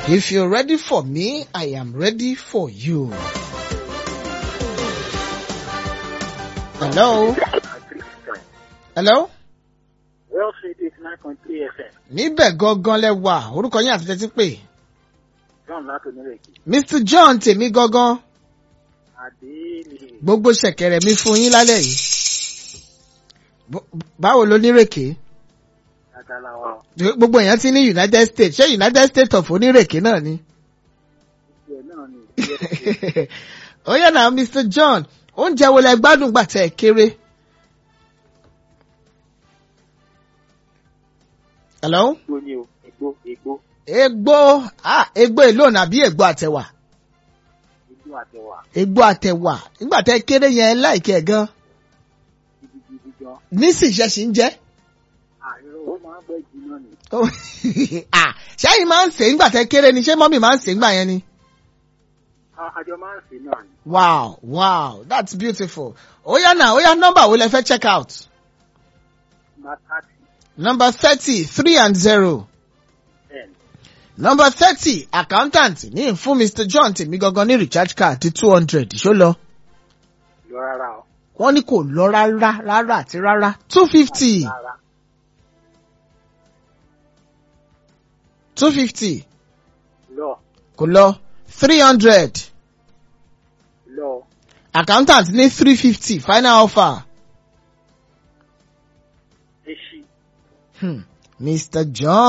If you're ready for me, I am ready for you. Hello? Hello? Well, Street eighty nine point three FM. Níbẹ̀ gangan lẹ wà, orúkọ yín àti tẹ́tí pè. John láti onírèké. Mr John tèmi gangan, Àdéhìí. gbogbo ṣẹ̀kẹ̀rẹ̀ mi fún yín lálẹ́ yìí. Bó- Báwo ló nírèké? Àgàlàwọ̀. Gbogbo èèyàn ti ní United States, ṣé United States of onírèké náà ni? Ìgbẹ́ náà ni. Ó yẹ náà Mr John, oúnjẹ wo lẹ gbádùn gbà tẹ́ ẹ kéré? Hello? Igbó ni o. Igbó. Igbó. Egbò ah egbò èlò nàbí egbò àtẹ̀wà? Igbó àtẹwà. Egbò àtẹ̀wà nígbà tẹ́ kéré yẹn láìkẹ́ gan. Gidigidi gan. Nísìnyí ṣe ń jẹ́. Àìrò ó máa ń pẹ́ jiná ni. Ah, ṣẹ́yìn máa ń sè é nígbà tẹ́ kéré ni ṣé mọ́mì máa ń sè é nígbà yẹn ni? A- Àjọ máa ń sè náà ni. Wow, wow, that's beautiful. Ó yá náà, ó yá nọ́mbà wo lẹ fẹ́ check out? Máa tààtì. Number thirty, three and zero. Ten. Number thirty, accountant ní fún Mr John tèmi gangan ní recharge card ti two hundred ṣó lọ. Lọ rárá o. Wọ́n ní kò lọ rárá rárá àti rárá. two fifty, Rárá. two fifty, Lọ. kò lọ. three hundred, Lọ. accountant ní three fifty, final offer. Eṣi. Hmm. Mr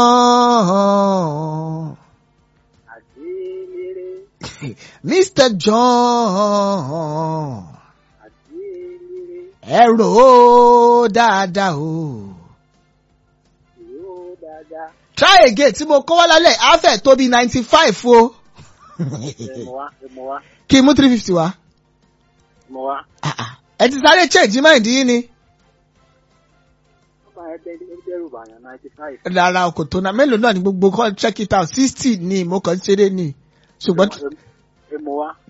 John. Àdéléré. Mr John. Àdéléré. Ẹ rò ó dáadáa o. Yóò dáadáa. Try again tí mo kọ́ wá lálẹ́ á fẹ́ tó bí ninety five o. Ẹ mọ̀ wá. Ẹ mọ̀ wá. Kí n mú three fifty wá. Ẹ mọ̀ wá. Ah, ah. Ẹ ti sáré change mind yín ni. Ọba ẹ bẹ́ẹ̀ ní dẹ́rù bàyàn ninety five. Rárá kò tó na mélòó náà ni gbogbo kan check it out sixty ni mo kàn ń ṣeré ni. Ṣùgbọ́n Ẹ mọ̀ wá.